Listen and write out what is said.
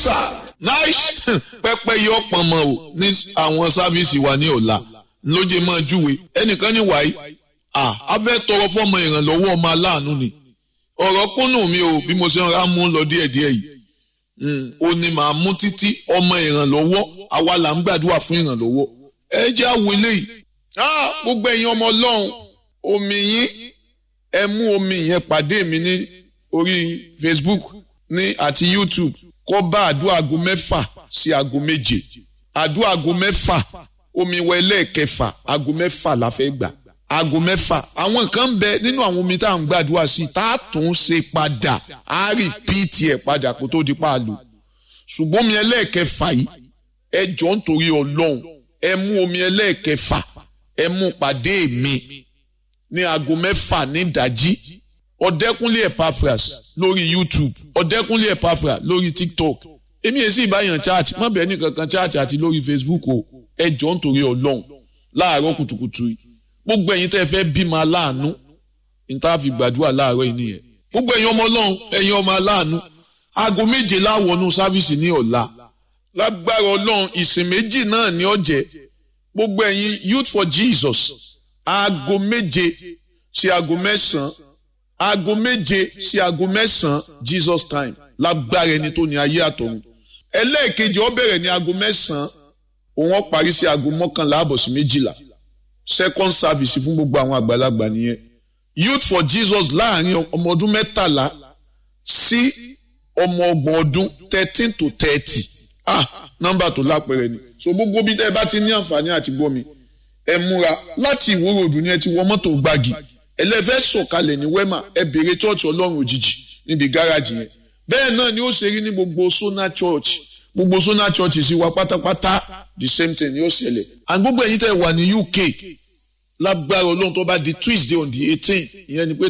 sir nice pẹpẹ yọ pọnmọ o ní àwọn sáfíìsì wa ní ọ̀la lóye máa júwe ẹnìkan ní wàyí à á fẹ́ tọrọ fọmọ ìrànlọ́wọ́ ọmọ aláàánú ni ọ̀rọ̀ kúnnù mi o bí mo ṣe ń ra mú lọ díẹ̀díẹ̀ yìí ó ní màá mú títí ọmọ ìrànlọ́wọ́ àwa là ń gbàdúrà fún ìrànlọ́wọ́ ẹ jẹ́ àwọn eléyìí gbogbo ẹ̀yin ọmọ ọlọ́run omi yín ẹ mú omi yẹn pàdé mi ní orí Facebook ní àti YouTube kó bá àdúrà aago mẹ́fà sí aago méje àdúrà aago mẹ́fà omi wọ ẹlẹ́ẹ̀kẹfà aago mẹ́fà la fẹ́ gbà aago mẹ́fà àwọn kan ń bẹ nínú àwọn omi tá à ń gbàdúrà sí tá a tún ṣe padà á rìpíìtì ẹ̀ padà kó tó di páàlù ṣùgbọ́n omi ẹlẹ́ẹ̀kẹfà yìí ẹ jọ ń torí ọlọ́run ẹ mú omi ẹlẹ́ẹ̀kẹfà ẹ mú pàdé mi ní aago mẹ́fà ní ìdájí ọ̀dẹ́kúnlé Epaphras lórí YouTube ọ̀dẹ́kúnlé Epaphras lórí TikTok èmi èsì ìbáyàn chat má bẹ́ẹ̀ ní kankan chat àti lórí Facebook o ẹ jọ ń torí ọlọ́run láàárọ̀ kùtùkùtù yìí gbogbo ẹ̀yin tẹ́ fẹ́ bímọ aláàánú níta fi gbàdúrà láàárọ̀ yìí nìyẹn. gbogbo ẹ̀yin ọmọ ọlọ́run ẹ̀yin ọmọ aláàánú aago méje láwọnú sáfíìsì ní ọ̀la lágbára ọlọ́run ìsìn méjì náà ní ọ̀jẹ̀ gbogbo ẹ̀yin youth for Jesus aago méje sí aago mẹ́sàn-án aago méje sí aago mẹ́sàn-án Jesus time lágbára ẹni tó ní ayé àtọ̀run ẹlẹ́ẹ̀kejì ó bẹ̀rẹ̀ ní aago mẹ́sàn-án òun ó parí sí aago mọ́kànlá àbọ̀ sí méjìlá second service fún gbogbo àwọn àgbàlagbà nìyẹn youth for jesus láàrin ọmọ ọdún mẹ́tàlá sí ọmọ ọgbọ̀n ọdún thirteen to thirty ah nọ́mbà tó lápẹẹrẹ ni so gbogbo bí tẹ́ ẹ bá ti ní àǹfààní àti gbọ́ mi ẹ múra láti ìwúrò òdù ni ẹ ti wọ mọ́tò gbági ẹlẹ́fẹ́ sọ̀kalẹ̀ ní wema ẹ béèrè church ọlọ́run òjijì níbi gáràjì yẹn bẹ́ẹ̀ náà ni ó ṣe rí ní gbogbo sona church gbogbo sona church sì wá pátápátá the same thing yóò ṣẹlẹ̀ and gbogbo ẹ̀yin tẹ́ wà ní UK lágbára ọlọ́run tó bá di Tuesday on the eighteen ìyẹn ni pé